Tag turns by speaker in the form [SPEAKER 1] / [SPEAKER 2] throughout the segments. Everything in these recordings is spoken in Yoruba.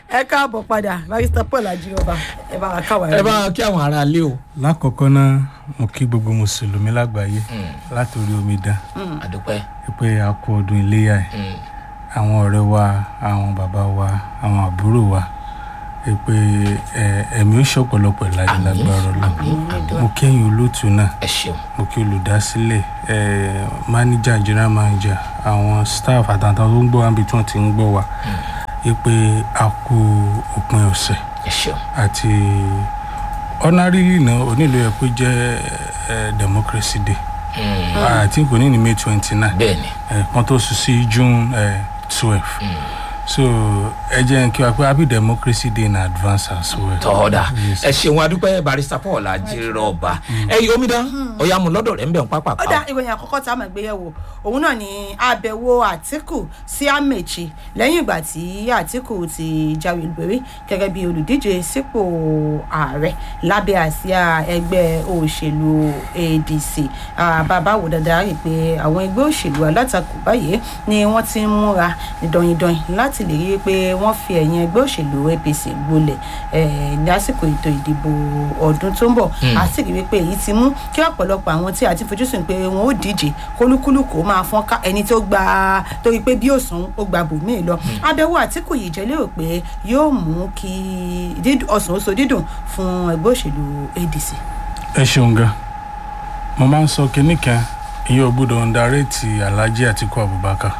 [SPEAKER 1] ẹ káàbọ̀ padà barista paul ajírọba ẹ bá wa káwa
[SPEAKER 2] ẹ bá kí àwọn ará ilé o.
[SPEAKER 3] lákọ̀ọ́kọ́ náà mo kí gbogbo mùsùlùmí lágbàáyé látòrí omidan
[SPEAKER 2] àdúpẹ́.
[SPEAKER 3] pé a kú ọdún iléyà ẹ̀ àwọn ọ̀rẹ́ wa àwọn bàbá wa àwọn àbúrò wa ẹ pé ẹ, ẹ̀mí ó ṣọ̀pọ̀lọpọ̀ láyé
[SPEAKER 2] Àmín,
[SPEAKER 3] lágbára
[SPEAKER 2] àmín, àmín.
[SPEAKER 3] ọlọ́run mo kẹ́yìn olóòtú náà
[SPEAKER 2] ẹ ṣeun.
[SPEAKER 3] mo kí olùdásílẹ̀ ẹ mánéjà general manager àwọn staff àtàtà tó ń gbọ́ wá níbi tí wọ́n ti ń gbọ́ wa ẹ pé a kú òpin ọ̀sẹ̀
[SPEAKER 2] ẹ ṣeun.
[SPEAKER 3] àti ordinarily náà onílò yẹ kó jẹ́ ẹ, democracy day àti kò ní ní may twenty nine
[SPEAKER 2] bẹ́ẹ̀ ni.
[SPEAKER 3] kan tó sùn sí june twelve so ẹ jẹ́ kí wá pé happy democracy day in advance as well.
[SPEAKER 2] tọ́ọ̀dà
[SPEAKER 3] Yes.
[SPEAKER 2] ẹ ṣeun adúpẹ́ barista paul ajírọba ẹyin omidan ọ̀yà mu lọ́dọ̀ rẹ̀ ń bẹ̀ ń pápá
[SPEAKER 1] ó dá ìròyìn àkọ́kọ́ tá a máa gbé yẹ̀wò òun náà ni àbẹ̀wò àtìkù sí àmẹ̀chì lẹ́yìn ìgbà tí àtìkù ti jáwé olùborí gẹ́gẹ́ bí olùdíje sípò ààrẹ lábẹ́ àsíá ẹgbẹ́ òṣèlú adc Ah, bàbá wò dáadáa rí i pé àwọn ẹgbẹ́ òṣèlú alátakò báyìí ni wọ́n ti ń múra ní dọ̀yìndọ̀yìn láti lè rí i pé wọ́n fi ẹ̀yìn ẹgbẹ́ òṣèlú apc gbolẹ̀ eh, lásìkò ètò ìdìbò ọdún tó ń bọ̀ a sì rí i pé èyí ti mú kí ọ̀pọ̀lọpọ̀ àwọn tí a ti fojúsùn pé wọn ó díje kólúkúlùkù ó máa fọ́n ká ẹni tó gba torí pé bí òsùn ó gba bòmíì lọ abẹ́wò àtìkù yìí jẹ́ lérò pé yóò mú kí dídùn- ọ̀sán ó so dídùn fún ẹgbẹ́ òṣèlú adc.
[SPEAKER 3] ẹ ṣeun gan mo máa ń sọ kinní kan ìyẹn ò gbọdọ̀ underrate alhaji atiku abubakar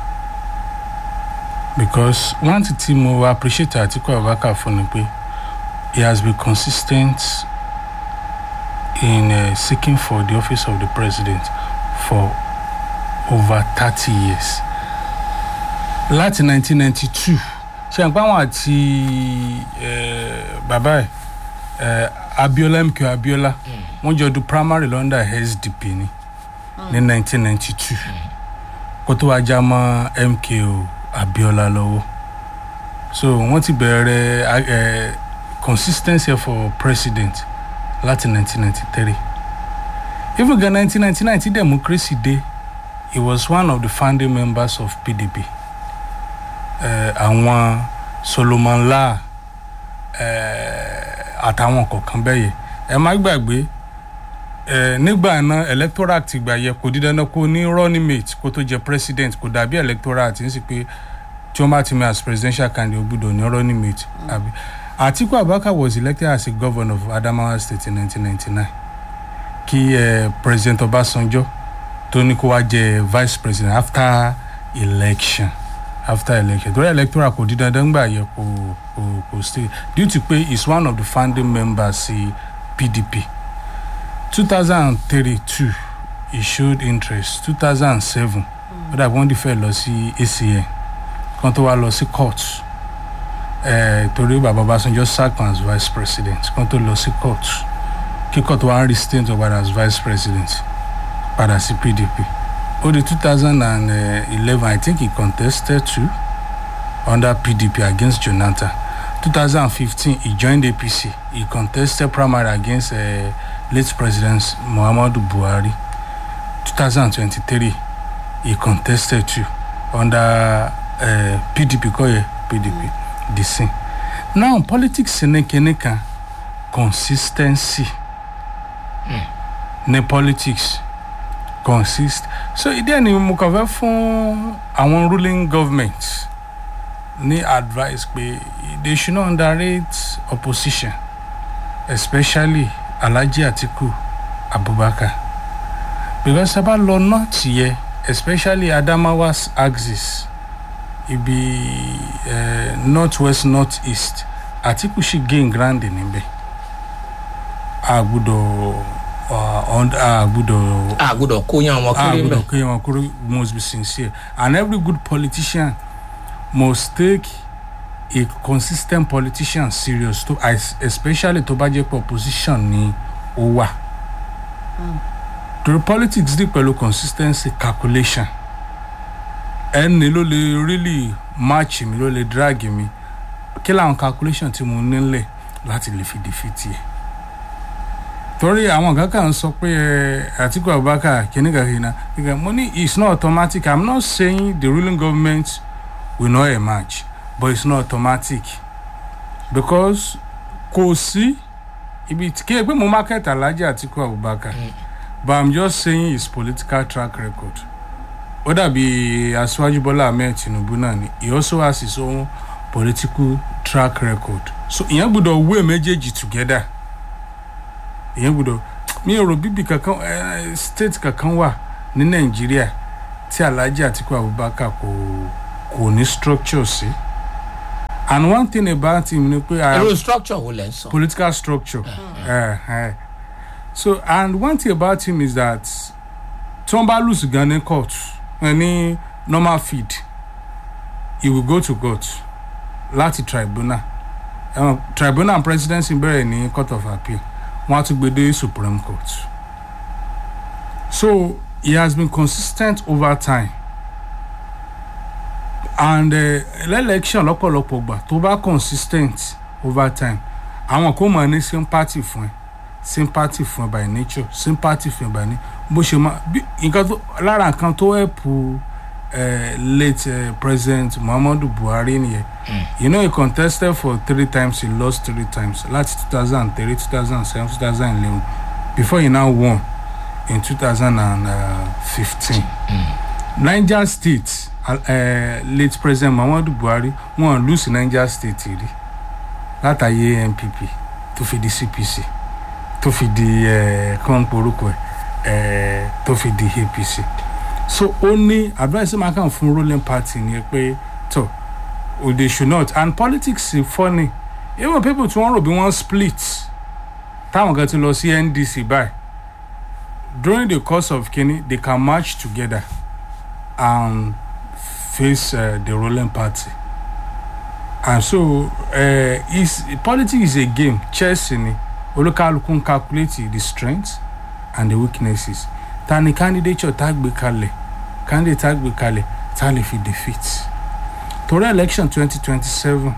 [SPEAKER 3] because one thing tí mo appreciate atiku abubakar fún ni pé he has been consistent in uh, seeking for the office of the president for over thirty years láti nineteen ninety two ṣe àpá àwọn àti eh, bàbá ẹ eh, abiola mk abiola wọn jọ du primary london sdp ni ní nineteen ninety two kó tó wá já mọ́ mko abiola lọ́wọ́ so wọ́n ti bẹ̀rẹ̀ eh, consistency for president láti nineteen ninety three even gan nineteen ninety nine ti democracy dé he was one of the founding members of pdp eh, àwọn solomon la eh, àtàwọn kọ̀ọ̀kan bẹ́ẹ̀ yẹ ẹ má gbàgbé eh, nígbà náà electoral act gbà yẹ kò di dandan kó ní running mate kó tó jẹ president kò dàbí electoral act ń sì pé tí wọ́n bá ti mú as presidential candidate ó gbọ́dọ̀ ní running mate àbí atiku abubakar was elected as a governor of adamawa state in 1999 kí eh, president ọbásanjọ́ tó ní kó wá jẹ vice president after election after election torí electoral kò di dandan gbà yẹ kò kò kò stay due to pé he is one of the founding members sí pdp two thousand and thirty-two he showed interest two thousand and seven ó dàbí wọ́n dìfẹ́ lọ sí acn kan tó wá lọ sí court eh, torí bàbá ọbásanjọ́ sack as vice president kan tó lọ sí court kí court wá ń restain tó padà as vice president padà sí pdp ó di two thousand and eleven i think he contested too under pdp against jonathan two thousand and fifteen he joined apc he contested primary against uh, late president muhammadu buhari two thousand and twenty-three he contested too under uh, pdp kọyẹ pdp mm. the same now politics ní kinní kan consistency mm. ní politics consist so ìdí ẹni mo kàn fẹ́ fún àwọn ruling government ní advice pé they should not underrate opposition especially alhaji atiku abubakar because sábà lọ north yẹ especially adamawa axis ibi uh, north west north east atiku ṣì gain ground níbẹ̀ a gbọ́dọ̀ a gbọ́dọ̀
[SPEAKER 2] a gbọ́dọ̀ kó yan wọn
[SPEAKER 3] a
[SPEAKER 2] kéré
[SPEAKER 3] gbọ́dọ̀
[SPEAKER 2] mbẹ.
[SPEAKER 3] kéèyàn wọn kúrò must be sincere and every good politician must take a consistent politician serious to as- especially tó bá jẹ́ pé opposition ni ó wà. torí politics dì pẹ̀lú consistency calculation ẹni ló lè really match mi ló lè drag mi kí làwọn calculation tí mo nílẹ̀ láti lè fi defeat yẹ torí àwọn kan kàn ń sọ pé ẹ àtìkú abubakar kìnìkan kìnìkan kìnìkan mo ní it's not automatic i'm not saying the ruling government will not emerge but it's not automatic because kò sí ibi tí kí ẹ pé mo market alhaji atiku abubakar but i'm just saying his political track record ó dàbí aṣíwájú bọ́lá ahmed tinubu náà ni he also has his own political track record so ìyẹn gbọ́dọ̀ wé méjèèjì together ìyẹn gbọ́dọ̀ mi ò rò bíbí kankan eh, state kankan wà ní nàìjíríà tí alhaji atiku abubakar kò kò ní structure sí and one thing about him ni pé i am
[SPEAKER 2] irú structure wo lẹ ń sọ.
[SPEAKER 3] political structure. Uh, uh. So, and one thing about him is that tí wọ́n bá lose gan ní court eh, ní normal feed he will go to court láti tribunal um, tribunal and presidency bẹ̀rẹ̀ ní court of appeal wọ́n á tún gbé dé supreme court so he has been consistent over time and uh, election lọ́pọ̀lọpọ̀ gbà tó bá consistent over time àwọn kò mọ̀ ní sympathy fún ẹ sympathy fún ẹ by nature sympathy fún ẹ by nature bó ṣe máa bí nǹkan tó lára nǹkan tó ẹ̀pù late uh, president muhammadu buhari nìyẹn you know he contested for three times he lost three times láti two thousand and three two thousand and seven two thousand and eleven before he now won in two thousand and fifteen niger state uh, late president muhammadu buhari wọn lose niger state rí látàyè npp tó fi di cpc tó fi di kàn porúkọ ẹ tó fi di apc so ó ní advice máa kàn fún ruling party ni pé tó o they should not and politics is funny even people tí wọ́n rò bí wọ́n split táwọn kan ti lọ sí ndc báyìí during the course of kini they can march together and face uh, the ruling party and so uh, is politics is a game chess ni olúkálukú ń calculate the strengths and the weaknesses ta ni candidature tá gbé kalẹ̀ candidate tá gbé kalẹ̀ tá lè fi defeat torí election twenty twenty seven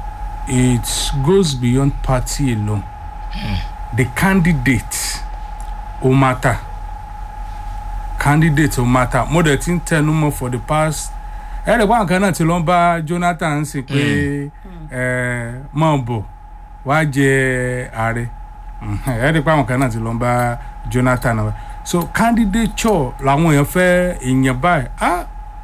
[SPEAKER 3] it goes beyond party alone the candidate ó matter candidate ó matter mo dẹ̀ ti ń tẹnu mọ́ for the past ẹ̀rẹ̀ pàwọn kan náà ti lọ bá jonathan sí pé ẹ̀ mọ̀ bọ̀ wá jẹ ààrẹ ẹ̀rẹ̀ pàwọn kan náà ti lọ bá jonathan náà so candidature làwọn èèyàn fẹ́ èèyàn báyìí ah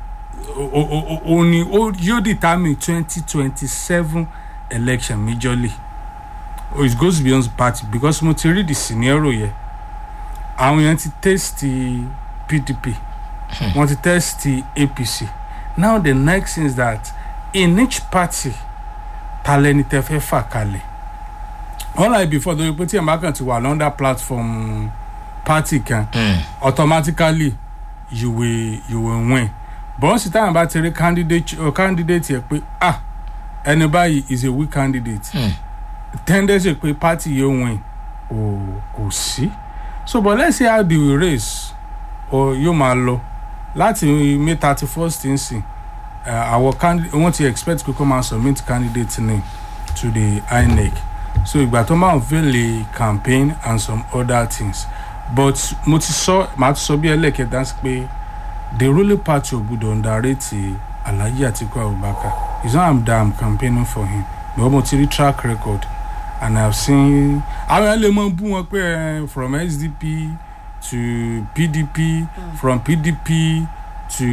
[SPEAKER 3] o ní yóò determine twenty twenty seven election majorly oh, it goes beyond party because mo ti rí the scenario yẹ àwọn èèyàn ti test pdp wọ́n ti test apc now the next thing is that in each party talẹni tẹ fẹ́ fà kalẹ̀ unlike before tó yẹ pé tí ẹ̀ bá kàn ti wà lọ́ndà platform party kan automatically you will you will win but sì táwọn bá ti rí candidate uh, candidate yẹ pé ah ẹni báyìí is a weak candidate mm. tendency pé party yóò win ò kò sí so but let's see how the race or yóò máa lọ láti may thirty first nsìn àwọn candidate wọ́n ti expect pé kó máa submit candidate name to the inec so ìgbà tó máa unveil a campaign and some other things but mo ti sọ màá ti sọ bí ẹlẹ́kẹ̀dá sí pé the ruling party ò gbọdọ̀ underrate alhaji atiku abubakar it's not am that i'm campaigning for him but mo ti rí track record and i've seen àwọn ẹ̀ lè mọ bú wọn pé from sdp to pdp mm. from pdp to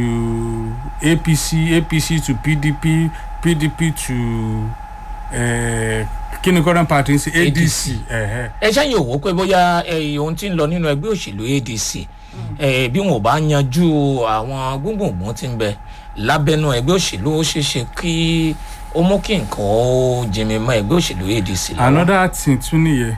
[SPEAKER 3] apc apc to pdp pdp to uh, kí ni current party ń ṣe adc.
[SPEAKER 2] ẹ ṣáàyè òwò pé bóyá ohun tí ń lọ nínú ẹgbẹ́ òṣèlú adc bí wọn ò bá yanjú àwọn gbùngbùngbùn tí ń bẹ lábẹ́nú ẹgbẹ́ òṣèlú ó ṣeé ṣe kí ó mú kí nǹkan ó jẹmi mọ́ ẹgbẹ́ òṣèlú adc lọ́wọ́.
[SPEAKER 3] another thing tún nìyẹn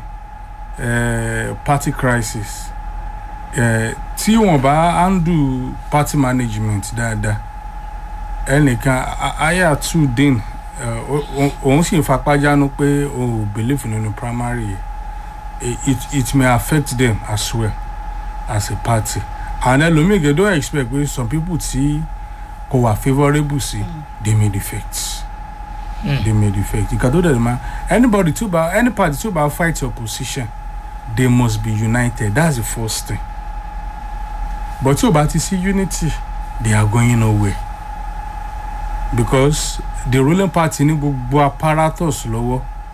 [SPEAKER 3] uh, party crisis uh, tí wọn bá handle party management dáadáa ẹnìkan aya two din òun sì fapá jánu pé o ò believe nínú primary yẹn it it may affect them as well as a party and ẹlòmíì gẹ don expect pé some people tí kò wà favourable sí mm. they may defect mm. they may defect nǹkan tó dẹ̀ ma anybody tó bá any party tó bá fight your position they must be united that's the first thing but tí o bá ti sí unity they are going nowhere because the ruling party ní gbogbo apparatus lọ́wọ́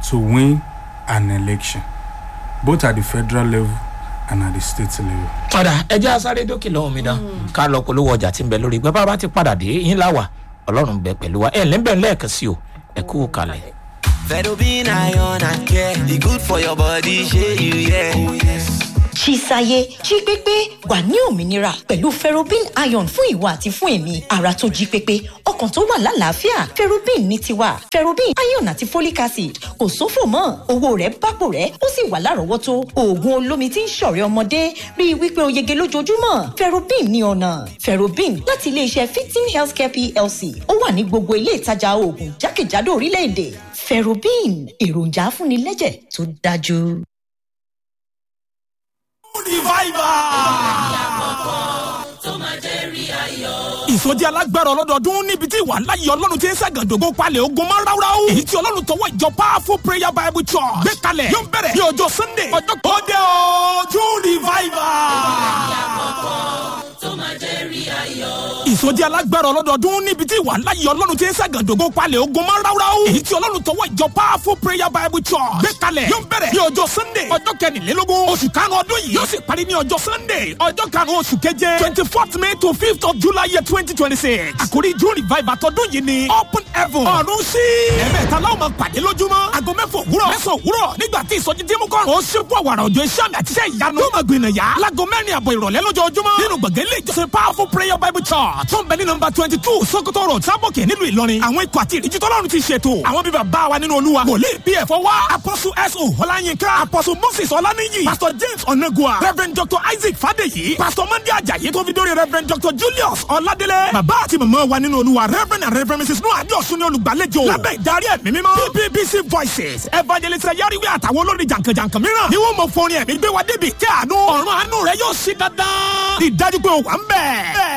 [SPEAKER 3] to win an election both at the federal level and at the state level.
[SPEAKER 2] padà ẹjẹ́ asáré dókè lọ́wọ́ mi dán ká lọ polówó ọjà tí ń bẹ lórí ìgbà bá bá ti padà dé yín láwà ọlọ́run bẹ pẹ̀lú wa ẹ̀ lẹ́bẹ̀ẹ́ lẹ́ẹ̀kan sí o ẹ kú kalẹ̀.
[SPEAKER 4] Fedobin iron and care. The good for your body, share you, yeah. Oh, yes.
[SPEAKER 5] Chisaye jí pépé wà ní òmìnira pẹ̀lú ferrobin iron fún ìwọ àti fún èmi ara tó jí pépé ọkàn tó wà lálàáfíà ferrobin ní tiwa ferrobin iron àti folic acid kò sófò mọ́ owó rẹ̀ bápò rẹ̀ ó sì wà lárọ̀ọ́wọ́tó oògùn olómi tí ń ṣọ̀rẹ́ ọmọdé rí i wípé o yege lójoojúmọ́ ferrobin ní ọ̀nà ferrobin láti iléeṣẹ́ fifteen healthcare plc ó wà ní gbogbo ilé ìtajà oògùn jákèjádò orílẹ̀-èdè ferrobin èròjà afúnilẹ́jẹ̀ tó dájú.
[SPEAKER 6] ìsọjí alágbára ọlọ́dọọdún níbi tí ìwà ńlá yìí ọlọ́run ti ń ṣàgàdógó palẹ̀ ogun máa ń ráúráú. èyí tí ọlọ́run tọwọ́ ìjọ powerful prayer bible church gbé kalẹ̀ yóò bẹ̀rẹ̀ ní ọjọ́ sunday ọjọ́ tó dé o june revival ìsọjí alágbára ọlọ́dọọdún níbi tí ìwà ńlá yìí ọlọ́run ti ń ṣàgàdógó palẹ̀ ogun máa ń ráúráú. èyí tí ọlọ́run tọwọ́ ìjọ powerful prayer bible church gbé kalẹ̀ yóò bẹ̀rẹ̀ ní ọjọ́ sunday ọjọ́ kẹrìnlélógún oṣù karùn-ún ọdún yìí yóò sì parí ní ọjọ́ sunday ọjọ́ karùn-ún oṣù keje twenty fourth may to fifth of july year twenty twenty six àkórí june revival tọdún yìí ni open heaven ọ̀run sí. ẹ̀mẹ́ta láwọn máa pàdé lójúmọ́ aago mẹ́fà òwúrọ̀ mẹ́sàn òwúrọ̀ nígbà tí ìsọjí tí mú kọ́ ó ṣe fún àwàrà òjò iṣẹ́ àmì àtiṣe ìyanu yóò máa gbìnà yá láago mẹ́rin àbọ̀ ìrọ̀lẹ́ lójoojúmọ́ nínú gbọ̀ngàn ilé ìjọsìn powerful prayer bible church tó ń bẹ ní nọmba twenty two sokoto road sábòkè nílùú ìlọrin àwọn ikọ̀ àti ìdíjú tọ́lọ́run ti ṣètò àwọn bíbá bá wa nínú olúwa wòlíì pf wá apostle so ọláyínká apostle moses ọláníyì pastor james onagua reverend dr isaac fadeyi pastor monday ajayi tó fi dórí reverend dr julius ọládélé bàbá àti màmá wa nínú olúwa reverend and reverend mrs noah adéọ̀sùn ní olùgbàlejò lábẹ́ ìdarí ẹ̀mí mímọ́ bbc voices evangelist yariwe àtàwọn olórin jàǹkànjàǹkàn mìíràn ni wọ́n mọ̀ fún orin ẹ̀mí gbé wa débi kí àánú ọ̀run àánú rẹ yóò ṣí dandan ìdájú pé ó wà ń bẹ̀.